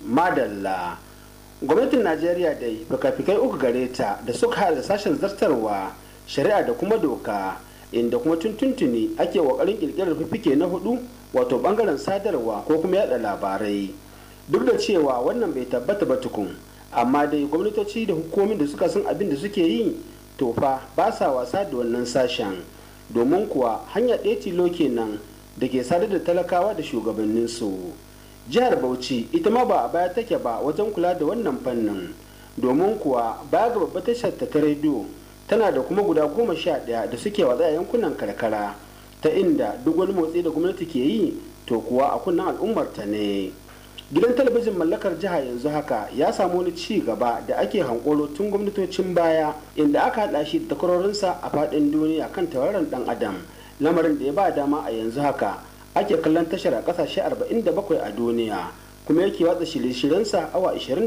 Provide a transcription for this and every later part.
madalla gwamnatin najeriya dai fikafikai uku gare ta da suka haɗa sashen zartarwa shari'a da kuma doka inda kuma tuntuntuni ake kokarin kirkirar fifike na hudu wato bangaren sadarwa ko kuma yada labarai duk da cewa wannan bai tabbata ba tukun amma dai gwamnatoci da hukumomin da suka san abin da suke yi to fa ba sa wasa da wannan sashen domin kuwa hanya ɗaya tilo kenan da ke sadar da talakawa da shugabanninsu jihar bauchi ita ma ba a baya take ba wajen kula da wannan fannin domin kuwa baya ga babbar tashar ta rediyo tana da kuma guda goma sha ɗaya da suke watsa yankunan karkara ta inda duk wani motsi da gwamnati ke yi to kuwa a kunnen al'ummar ta ne gidan talabijin mallakar jiha yanzu haka ya samu wani ci gaba da ake hankolo tun gwamnatocin baya inda aka haɗa shi da takwarorinsa a faɗin duniya kan tauraron ɗan adam lamarin da ya ba dama a yanzu haka ake kallon tashar a ƙasashe 47 a duniya kuma yake watsa shirye-shiryensa awa 24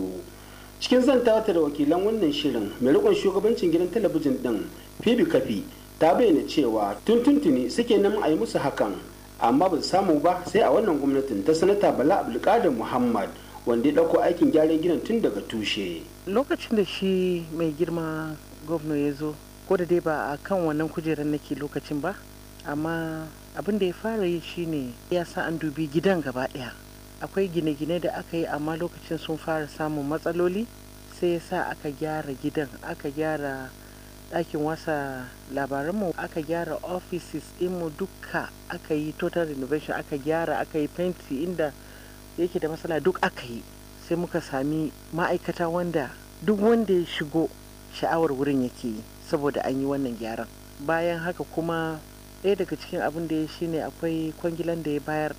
cikin zantawa da wakilan wannan shirin mai rikon shugabancin gidan talabijin din fibi kafi ta bayyana cewa tun tuntuni suke nan a yi musu hakan amma ba samu ba sai a wannan gwamnatin ta sanata bala abdulkadir muhammad wanda ya ɗauko aikin gyaran gidan tun daga tushe lokacin da shi mai girma gwamna ya zo ko da dai ba a kan wannan kujerar nake lokacin ba amma abin da ya fara yi shine ya sa an dubi gidan gaba ɗaya akwai gine-gine da aka yi amma lokacin sun fara samun matsaloli sai ya sa aka gyara gidan aka gyara ɗakin wasa labaranmu aka gyara offices mu duka aka yi total renovation aka gyara aka yi fenti inda yake da matsala duk aka yi sai muka sami ma'aikata wanda duk wanda ya shigo sha'awar wurin yake yi saboda an yi wannan gyaran bayan haka kuma ɗaya daga cikin abin da ya shine akwai kwangilan da ya bayar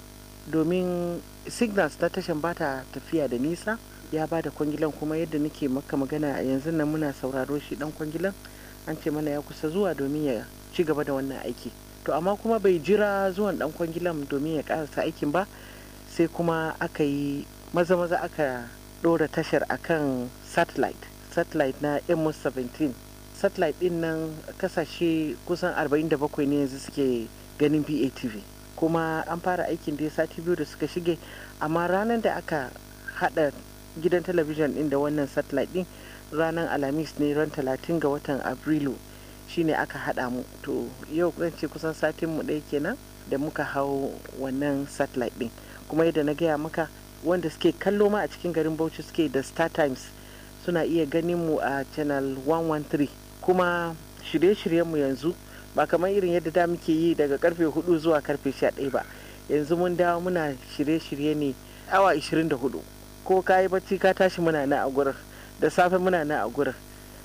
domin signals na tashan ba ta tafiya da nisa ya ba da kwangilan kuma yadda nake maka magana a yanzu nan muna sauraro shi dan kwangilan an ce mana ya kusa zuwa domin ya ci gaba da wannan aiki to amma kuma bai jira zuwan dan kwangilan domin ya karasa aikin ba sai kuma aka yi maza maza aka ɗora tashar akan satellite satellite na ms 17 satellite din nan kasashe kusan 47 ne yanzu suke ganin patv kuma an fara aikin da ya sati biyu da suka shige amma ranar da aka hada gidan talabijin din da wannan satellite din ranar alhamis ne ran 30 ga watan abrilu shine aka hada mu to yau zan ce kusan satin mu ɗaya kenan da muka hau wannan satellite din kuma yadda na gaya maka wanda suke kallo ma a cikin garin bauchi suke da star times suna iya ganin mu a channel 113 kuma shirye-shiryenmu yanzu ba kamar irin yadda da muke yi daga karfe 4 zuwa karfe 11 ba yanzu mun dawo muna shirye-shirye ne awa 24 ko ka yi bacci ka tashi muna na a gurin da safe muna na a gurin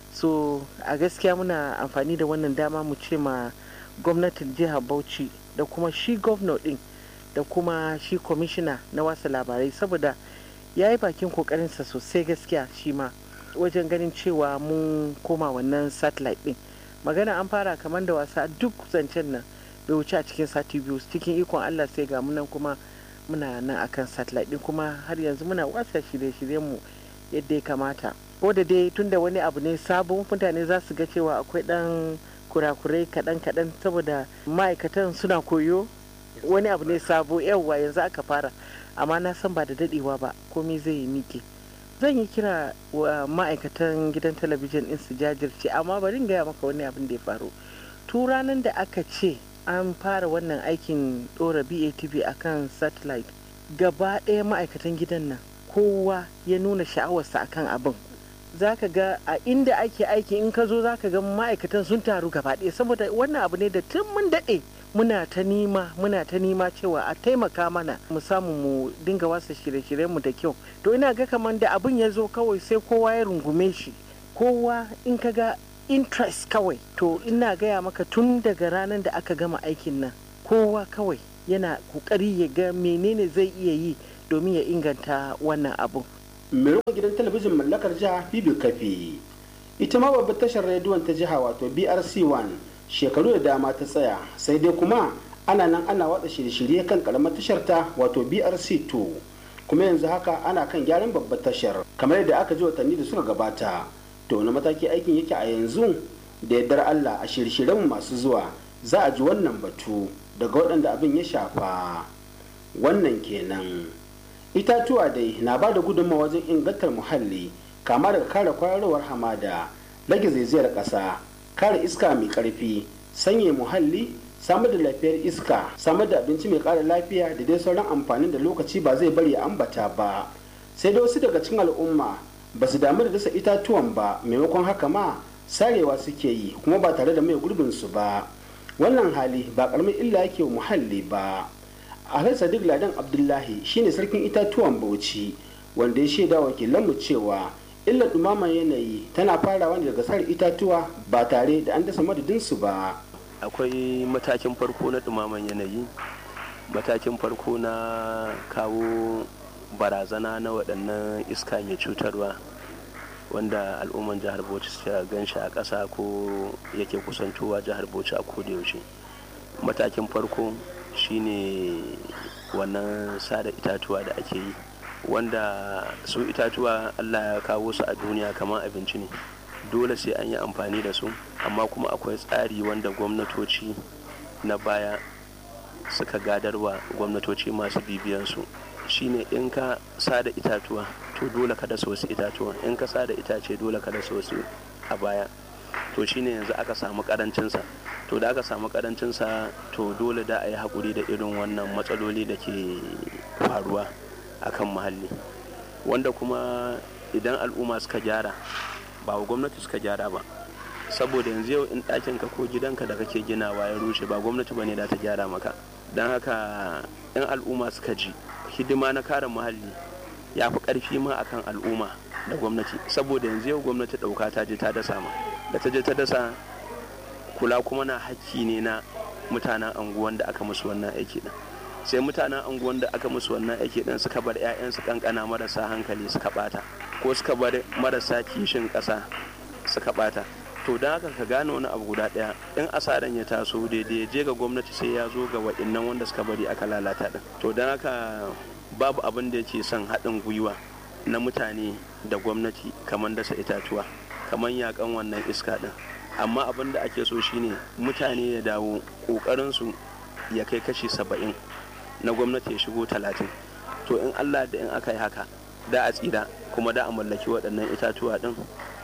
so a gaskiya muna amfani da wannan dama mu ce ma gwamnatin jihar bauchi da kuma shi gwamna din da kuma shi kwamishina na wasa labarai saboda ya yi bakin kokarinsa sosai gaskiya shi ma wajen ganin cewa mun koma wannan satellite din magana an fara kamar da wasa duk zancen nan bai wuce a cikin sati biyu cikin ikon allah sai ga munan kuma muna nan akan satellite din kuma har yanzu muna wasa shirye-shiryen mu yadda ya kamata ko da dai tunda wani abu ne sabon mutane za su ga cewa akwai dan kurakurai kaɗan-kaɗan saboda ma'aikatan suna koyo wani abu ne sabo yawwa yanzu aka fara amma na san ba da dadewa ba komai zai yi miƙe zan yi kira wa ma'aikatan gidan talabijin din su jajirce amma bari gaya maka wani abin da ya faru tu ranar da aka ce an fara wannan aikin ɗora batv akan satellite gaba ɗaya ma'aikatan gidan nan kowa ya nuna sha'awarsa akan abin za ka ga a inda ake aiki in ka zo za ka ga ma'aikatan sun taru gaba ɗaya saboda wannan abu ne da tun mun daɗe muna ta nima muna ta nima cewa a taimaka mana mu samu mu dinga wasa shirye-shiryen mu da kyau to ina ga kamar da abin ya zo kawai sai kowa ya rungume shi kowa in ka ga interest kawai to ina gaya maka tun daga ranar da aka gama aikin nan kowa kawai yana kokari ya ga menene zai iya yi domin ya inganta wannan abu mai gidan talabijin mallakar jiha bibi kafi ita ma babbar tashar rediyon ta jiha wato brc 1 shekaru da dama ta tsaya sai dai kuma ana nan ana watsa shirye-shirye kan karamar tashar ta wato brc 2 kuma yanzu haka ana kan gyaran babbar tashar kamar yadda aka ji watanni da suka gabata to wani mataki aikin yake a yanzu da yardar allah a shirye-shiryen masu zuwa za a ji wannan batu daga waɗanda abin ya shafa wannan kenan itatuwa dai na ba da gudunmawa wajen ingantar muhalli kama daga kare kwararowar hamada rage zaizayar ƙasa kare iska mai ƙarfi sanya muhalli samar da lafiyar iska samar da abinci mai ƙara lafiya da dai sauran amfanin da lokaci ba zai bari ya ambata ba sai da wasu daga cikin al'umma ba su damu da dasa itatuwan ba maimakon haka ma sarewa suke yi kuma ba tare da mai gurbin su ba wannan hali ba karamin illa yake wa muhalli ba alhaji sadiq ladan abdullahi shine sarkin itatuwan bauchi wanda ya shaida wakilanmu cewa illar dumaman yanayi tana farawa ne daga sare itatuwa ba tare da an dasa madadinsu ba akwai matakin farko na dumaman yanayi matakin farko na kawo barazana na waɗannan iska mai cutarwa wanda al'umman jihar bauchi suka gan shi a ƙasa ko yake kusantowa jihar bauchi a yaushe matakin farko shine wannan sada itatuwa da ake yi wanda su itatuwa allah ya kawo su a duniya kamar abinci ne dole sai an yi amfani da su amma kuma akwai tsari wanda gwamnatoci na baya suka gadarwa gwamnatoci masu bibiyansu shine in ka sada itatuwa to dole ka dasa wasu itatuwa in ka sada itace dole ka dasa wasu a baya to shine yanzu aka samu karancinsa to da aka samu karancinsa to dole da a yi haƙuri da irin wannan matsaloli da ke faruwa akan muhalli wanda kuma idan al'umma suka gyara ba wa gwamnati suka gyara ba saboda yanzu yau in ɗakinka ko gidanka da kake ginawa ya rushe ba gwamnati ba ne da ta gyara maka don haka in al'umma suka ji hidima na kare muhalli ya fi ƙarfi ma akan al'umma da gwamnati saboda yanzu yau gwamnati ɗauka ta je ta dasa ma da ta je ta dasa kula kuma na hakki ne na mutanen anguwan da aka musu wannan aiki din sai mutanen anguwan da aka musu wannan aiki din suka bar 'ya'yansu kankana marasa hankali suka bata ko suka bar marasa kishin ƙasa suka bata to don haka ka gane wani abu guda ɗaya in asaran ya taso daidai je ga gwamnati sai ya zo ga wa'innan wanda suka bari aka lalata din to don haka babu abin da yake son haɗin gwiwa na mutane da gwamnati kamar dasa itatuwa kamar yakan wannan iska din amma abin da ake so shine mutane ya dawo ƙoƙarinsu ya kai kashi saba'in na gwamnati ya shigo talatin to in allah da in aka yi haka da a tsira kuma da a mallaki waɗannan itatuwa ɗin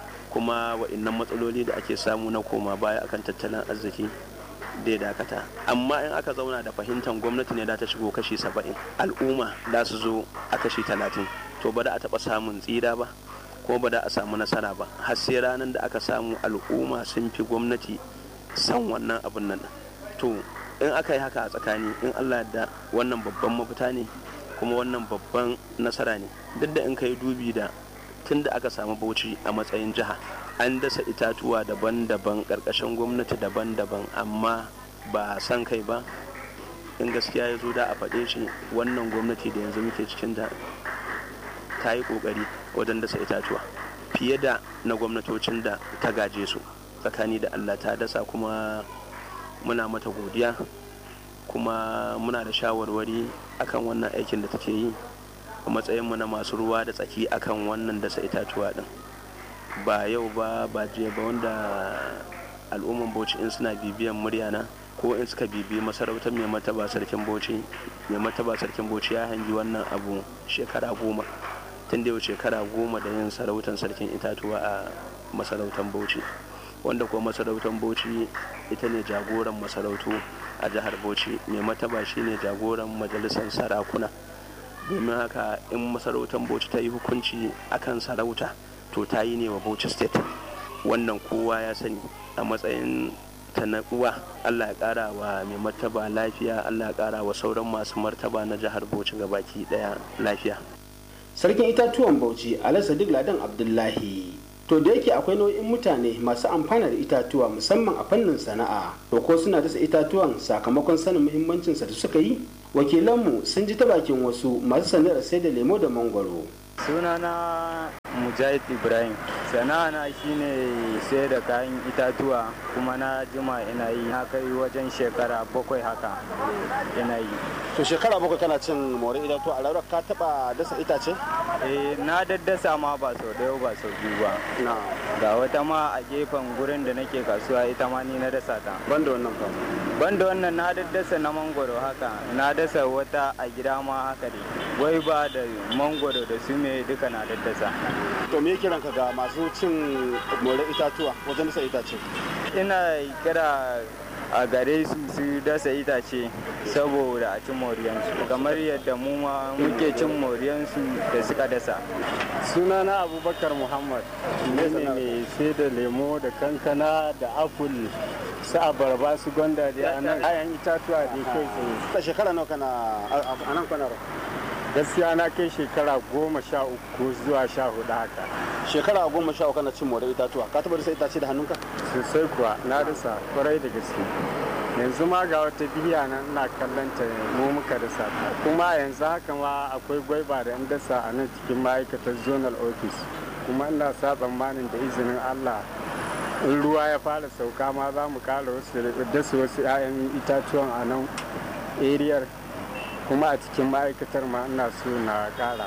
kuma waɗannan matsaloli da ake samu na koma baya akan tattalin arziki dai dakata amma in aka zauna da fahimtar gwamnati ne da ta shigo kashi saba'in al'umma da su zo a kashi talatin to ba da a taɓa samun tsira ba kuma ba da a samu nasara ba har sai ranar da aka samu al'umma sun fi gwamnati san wannan abin nan to in aka yi haka a tsakani in allah da wannan babban mafita ne kuma wannan babban nasara ne duk da in ka yi dubi da tun da aka samu bauchi a matsayin jiha an dasa itatuwa daban-daban ƙarƙashin gwamnati daban-daban amma ba san kai ba in gaskiya ya zo da a faɗe shi wannan gwamnati da yanzu muke cikin da ta yi ƙoƙari wajen dasa itatuwa fiye da na gwamnatocin da ta gaje su tsakani da allah ta dasa kuma muna mata godiya kuma muna da shawarwari akan wannan aikin da take yi a matsayinmu na masu ruwa da tsaki akan wannan dasa itatuwa din ba yau ba ba jiya ba wanda al'umman bauchi in suna bibiyan muryana ko in suka bibi masarautar mai mataba sarkin bauchi mai mataba sarkin bauchi ya hangi wannan abu shekara goma tun da yau shekara goma da yin sarautar sarkin itatuwa a masarautar bauchi wanda kuma masarautar bauchi ita ne jagoran masarautu a jihar bauchi mai mataba shine jagoran majalisar sarakuna domin haka in masarautar bauchi ta yi hukunci akan sarauta to ta yi ne wa bauchi state wannan kowa ya sani a matsayin ta na uwa allah ya kara wa mai martaba lafiya allah ya kara wa sauran masu martaba na jihar bauchi gabaki daya lafiya sarkin itatuwan bauchi alhaji sadiq ladan abdullahi to da yake akwai nau'in mutane masu amfana da itatuwa musamman a fannin sana'a to ko suna dasa itatuwan sakamakon sanin muhimmancinsa da suka yi wakilanmu sun ji ta bakin wasu masu sana'ar sai da lemo da mangwaro sunana mujahid ibrahim sana'ana shine sai da kayan itatuwa kuma na jima ina yi na kai wajen shekara bakwai haka ina yi to shekara bakwai kana cin more itatuwa a rayuwar ka taba dasa itace eh na daddasa ma ba sau ɗaya ba sau biyu ba na ga wata ma a gefen gurin da nake kasuwa ita ma ni na dasa ta banda wannan fa banda wannan na daddasa na mangoro haka na dasa wata a gida ma haka dai gwaiba da mangwaro da su me duka na daddasa to me kiranka ga masu cin more itatuwa wajen dasa itace ina kira a gare su su dasa itace saboda a cin moriyansu kamar yadda mu ma muke cin moriyansu da suka dasa sunana abubakar muhammad ne ne mai sai da lemo da kankana da apple su abarba su gwanda da nan kayan itatuwa da kai tsaye ta shekara nawa kana a nan kwanar gaskiya na kai shekara goma sha uku zuwa sha hudu haka shekara goma sha uku kana cin more itatuwa ka taɓa dasa itace da hannunka sosai kuwa na dasa kwarai da gaske yanzu ma ga wata biya nan ina kallon ta mu muka dasa ta kuma yanzu haka ma akwai gwaiba da in dasa a nan cikin ma'aikatar zonal office kuma ina sa tsammanin da izinin allah in ruwa ya fara sauka ma za mu kara wasu dasa wasu 'ya'yan itatuwan a nan eriyar kuma a cikin ma'aikatar ma ina so na kara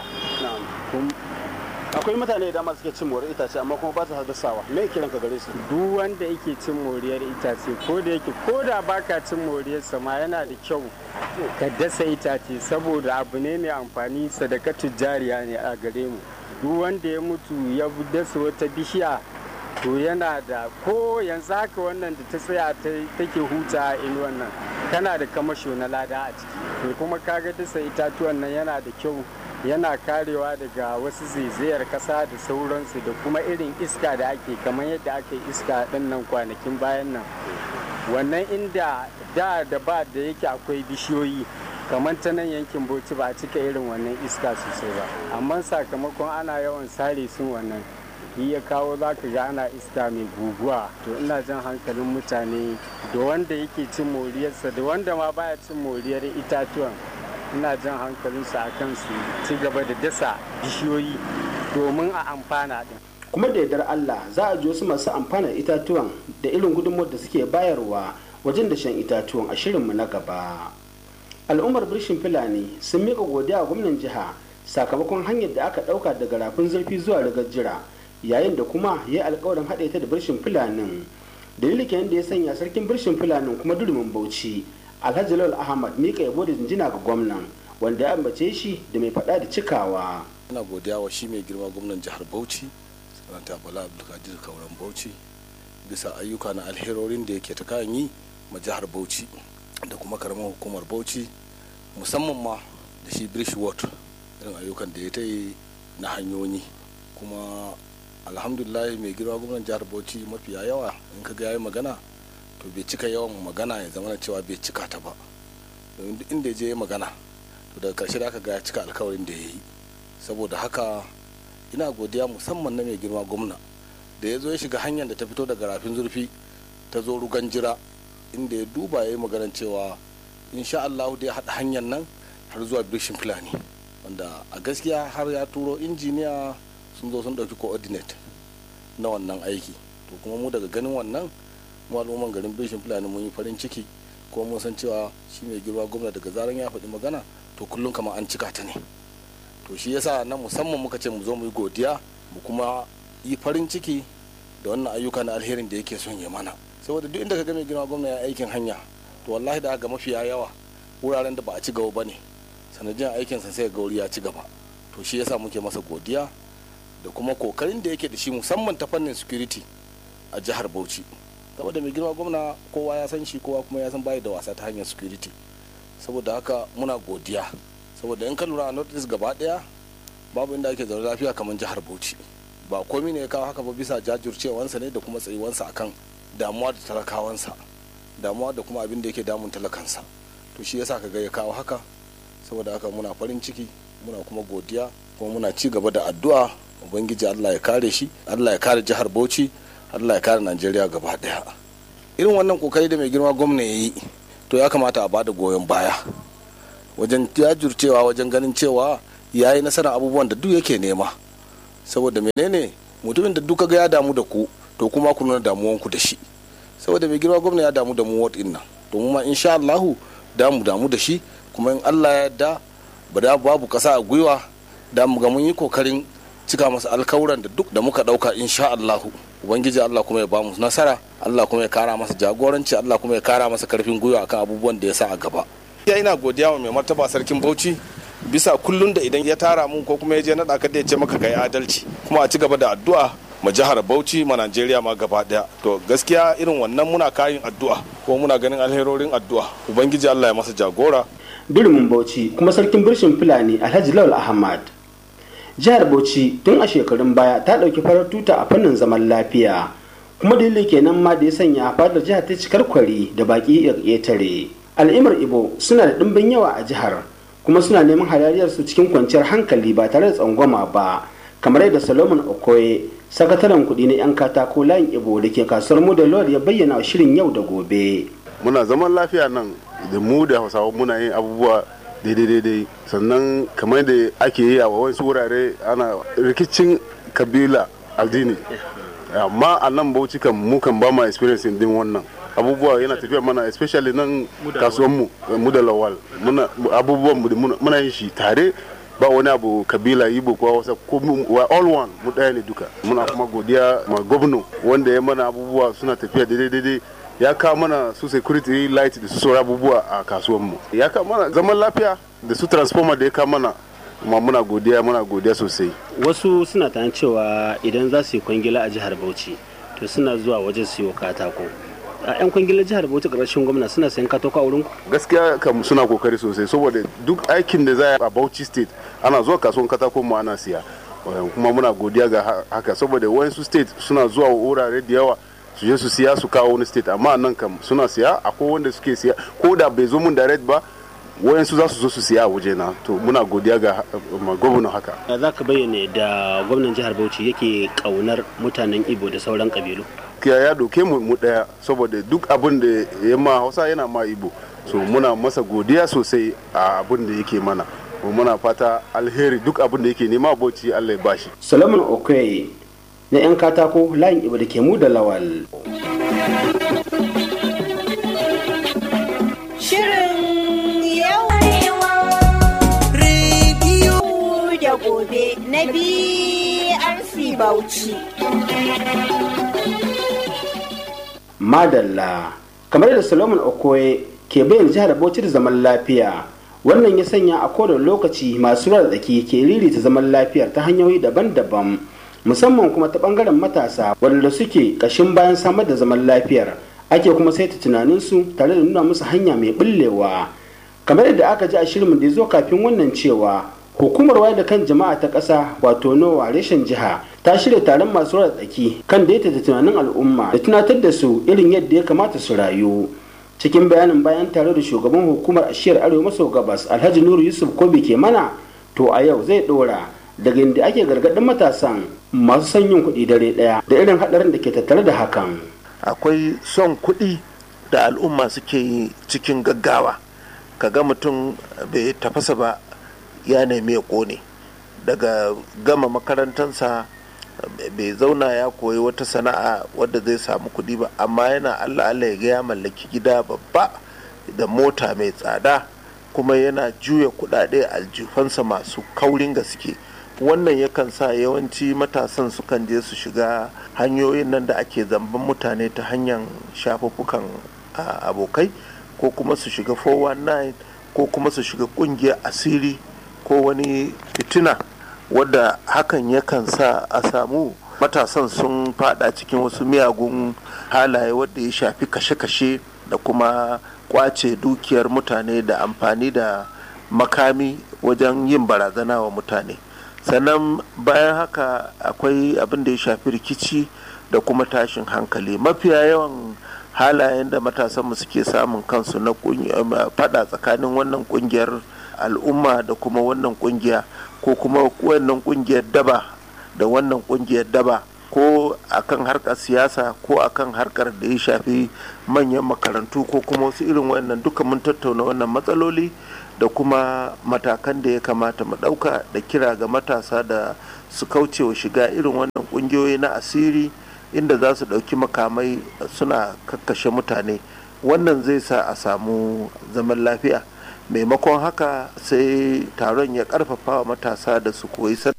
akwai mutane da dama suke cin more itace amma kuma ba su dasawa me kiran ka gare su duk wanda yake cin moriyar itace ko da yake ko da baka cin moriyar ma yana da kyau ka dasa itace saboda abu ne mai amfani sadakatu jariya ne a gare mu duk wanda ya mutu ya dasa wata bishiya to yana da ko yanzu haka wannan da ta tsaya take huta in wannan tana da kamasho na lada a ciki to kuma kaga dasa itatuwan nan yana da kyau yana karewa daga wasu zaizayar kasa da sauransu da kuma irin iska da ake kamar yadda aka yi iska ɗin nan kwanakin bayan nan wannan inda da da ba da yake akwai bishiyoyi kamar ta nan yankin bauchi ba a cika irin wannan iska sosai ba amma sakamakon ana yawan sare sun wannan yi ya kawo za ka ga ana iska mai guguwa to ina jan hankalin mutane da wanda yake cin moriyarsa da wanda ma baya cin moriyar itatuwan ina jan hankalinsu a kan su ci gaba da dasa bishiyoyi domin a amfana din kuma da yardar Allah za a ji wasu masu amfana itatuwan da irin gudunmawar da suke bayarwa wajen da shan itatuwan a shirinmu na gaba al'ummar birshin fulani sun miƙa godiya a gwamnan jiha sakamakon hanyar da aka ɗauka daga rafin zurfi zuwa rigar jira yayin da kuma ya yi alkawarin haɗe ta da birshin fulanin dalilin kenan da ya sanya sarkin birshin fulanin kuma durumin bauchi alhaji lawal ahmad mika yabo da jinjina ga gwamnan wanda ya ambace shi da mai faɗa da cikawa ina godiya wa shi mai girma gwamnan jihar bauchi sanata bala abdulkadir kauran bauchi bisa ayyuka na alherorin da yake ta kayan yi ma jihar bauchi da kuma karamar hukumar bauchi musamman ma da shi british ward irin ayyukan da ya ta yi na hanyoyi kuma alhamdulillah mai girma gwamnan jihar bauchi mafiya yawa in ka ga yayi magana to bai cika yawan magana ya zama cewa bai cika ta ba domin duk inda je magana to daga karshe da aka ga ya cika alkawarin da ya yi saboda haka ina godiya musamman na mai girma gwamna da ya zo ya shiga hanyar da ta fito daga rafin zurfi ta zo rugan jira inda ya duba ya yi maganar cewa insha Allah da ya haɗa hanyar nan har zuwa bishin fulani wanda a gaskiya har ya turo injiniya sun zo sun ɗauki coordinate na wannan aiki to kuma mu daga ganin wannan mu al'umman garin bishin fulani mun yi farin ciki ko mun san cewa shi mai girma gwamna daga zaran ya faɗi magana to kullum kamar an cika ta ne to shi yasa nan musamman muka ce mu zo mu yi godiya mu kuma yi farin ciki da wannan ayyuka na alherin da yake son ya mana saboda duk inda ka ga mai girma gwamna ya aikin hanya to wallahi da ga mafiya yawa wuraren da ba a ci gaba ba ne sanadiyar aikinsa sai ga wuri ya ci gaba to shi yasa muke masa godiya da kuma kokarin da yake da shi musamman ta fannin security a jihar bauchi saboda mai girma gwamna kowa ya san shi kowa kuma ya san bayi da wasa ta hanyar security saboda haka muna godiya saboda in ka lura a north gaba daya babu inda ake zaune lafiya kamar jihar bauchi ba komi ne ya kawo haka ba bisa jajircewansa ne da kuma tsayuwansa akan damuwa da talakawansa damuwa da kuma abin da yake damun talakansa to shi yasa ka ga ya kawo haka saboda haka muna farin ciki muna kuma godiya kuma muna ci gaba da addu'a ubangiji allah ya kare shi allah ya kare jihar bauchi allah ya kare najeriya gaba daya irin wannan kokari da mai girma gwamna ya yi to ya kamata a bada goyon baya wajen jajircewa wajen ganin cewa ya yi nasarar abubuwan da duk yake nema saboda menene mutumin da duka ga ya damu da ku to kuma ku nuna damuwanku da shi saboda mai girma gwamna ya damu da mu wat nan to mu ma insha Allahu da mu damu da shi kuma in Allah ya yarda ba da babu kasa a gwiwa da mu ga mun yi kokarin cika masa alkawuran da duk da muka dauka insha Allahu ubangiji Allah kuma ya bamu nasara Allah kuma ya kara masa jagoranci Allah kuma ya kara masa karfin gwiwa akan abubuwan da ya sa a gaba ya ina godiya wa mai martaba sarkin Bauchi bisa kullun da idan ya tara mu ko kuma ya je naɗa ka da ya ce maka kai adalci kuma a ci gaba da addu'a ma jihar Bauchi ma Najeriya ma gaba daya to gaskiya irin wannan muna kayin addu'a ko muna ganin alherorin addu'a ubangiji Allah ya masa jagora Durumin Bauchi kuma sarkin birshin Fulani Alhaji Lawal Ahmad jihar Bauchi tun a shekarun baya ta ɗauki farar tuta a fannin zaman lafiya kuma dalili kenan ma da ya sanya fadar jihar ta cikar kwari da baki ƙetare al'imar ibo suna da ɗimbin yawa a jihar kuma suna neman halariyarsu cikin kwanciyar hankali ba tare da tsangwama ba kamar yadda solomon okoye sakataren kuɗi na 'yan katako layin ibo da ke kasuwar mu da lord ya bayyana wa shirin yau da gobe muna zaman lafiya nan da mu da hausawa muna yin abubuwa daidai-daidai sannan kamar da ake yi a wasu wurare ana rikicin kabila addini amma a nan bauchi kan mu kan ba ma experience din wannan abubuwa yana tafiya mana especially nan kasuwan mu mu da lawal muna abubuwan mu muna yin shi tare ba wani abu kabila ibo ko wasa ko wa all one mu daya ne duka muna kuma godiya ma gwamna wanda ya mana abubuwa suna tafiya daidai daidai ya kawo mana su security light da su sauran abubuwa a kasuwan mu ya kawo mana zaman lafiya da su transformer da ya kawo mana kuma muna godiya muna godiya sosai wasu suna tunanin cewa idan za su yi kwangila a jihar bauchi to suna zuwa wajen siyo katako a 'yan kwangilar jihar bauchi ƙarshen gwamna suna sayan katako a wurin gaskiya kam suna kokari sosai saboda duk aikin da za a bauchi state ana zuwa kasuwan katako mu ana siya kuma muna godiya ga haka saboda wayansu state suna zuwa wurare da yawa su je su siya su kawo wani state amma nan kam suna siya akwai wanda suke siya ko da bai zo mun direct ba wayansu za su zo su siya a waje na to muna godiya ga gwamnan haka za ka bayyana da gwamnan jihar bauchi yake kaunar mutanen ibo da sauran kabilu kiya ya doke mu mu daya saboda duk abin da ya ma hausa yana ma ibo so muna masa godiya sosai a abin da yake mana muna fata alheri duk abin da yake nema bauchi allah ya bashi solomon okoye na 'yan katako layin ibo da ke mu da lawal Shirin yau rediyo da gobe na BRC Bauchi. madalla kamar da solomon okoye ke bayyana jihar bauchi da zaman lafiya wannan ya sanya a kowane lokaci masu ruwa da tsaki ke ririta zaman lafiyar ta hanyoyi daban-daban musamman kuma ta bangaren matasa waɗanda suke ƙashin bayan samar da zaman lafiyar ake kuma saita tunaninsu tare da nuna musu hanya mai ɓullewa kamar yadda aka ji a shirin da ya zo kafin wannan cewa hukumar wayar da kan jama'a ta ƙasa wato nowa reshen jiha ta shirya taron masu ruwa tsaki kan daidaita tunanin al'umma da tunatar da su irin yadda ya kamata su rayu cikin bayanin bayan tare da shugaban hukumar ashiyar arewa maso gabas alhaji nuru yusuf kobi ke mana to a yau zai dora daga inda ake gargaɗin matasan masu son yin kuɗi dare ɗaya da irin haɗarin da ke tattare da hakan akwai son kuɗi da al'umma suke yi cikin gaggawa kaga mutum bai tafasa ba ya nemi ya ƙone daga gama makarantarsa bai zauna ya koyi wata sana'a wadda zai samu kuɗi ba amma yana allah allah ya ga ya mallaki gida babba da mota mai tsada kuma yana juya kuɗaɗe aljifansa masu kaurin gaske wannan yakan sa yawanci matasan sukan je su shiga hanyoyin nan da ake zamban mutane ta hanyar shafuffukan abokai ko kuma su shiga 419 ko kuma su shiga kungiyar asiri ko wani fitina wadda hakan yakan sa a samu matasan sun fada cikin wasu miyagun halaye wadda ya shafi kashe-kashe da kuma kwace dukiyar mutane da amfani da makami wajen yin barazana wa mutane sannan bayan haka akwai abin da ya shafi rikici da kuma tashin hankali mafiya yawan halayen da matasanmu suke samun kansu na fada tsakanin wannan kungiyar al'umma da kuma wannan kungiya ko kuma wannan kungiyar daba da wannan kungiyar daba ko akan harkar siyasa ko akan harkar da ya shafi manyan makarantu ko kuma wasu irin wannan duka mun tattauna wannan matsaloli da kuma matakan da ya kamata mu ɗauka da kira ga matasa da su kauce wa shiga irin wannan ƙungiyoyi na asiri inda za su ɗauki makamai suna kakkashe mutane wannan zai sa a samu zaman lafiya maimakon haka sai taron ya ƙarfafa wa matasa da su koyi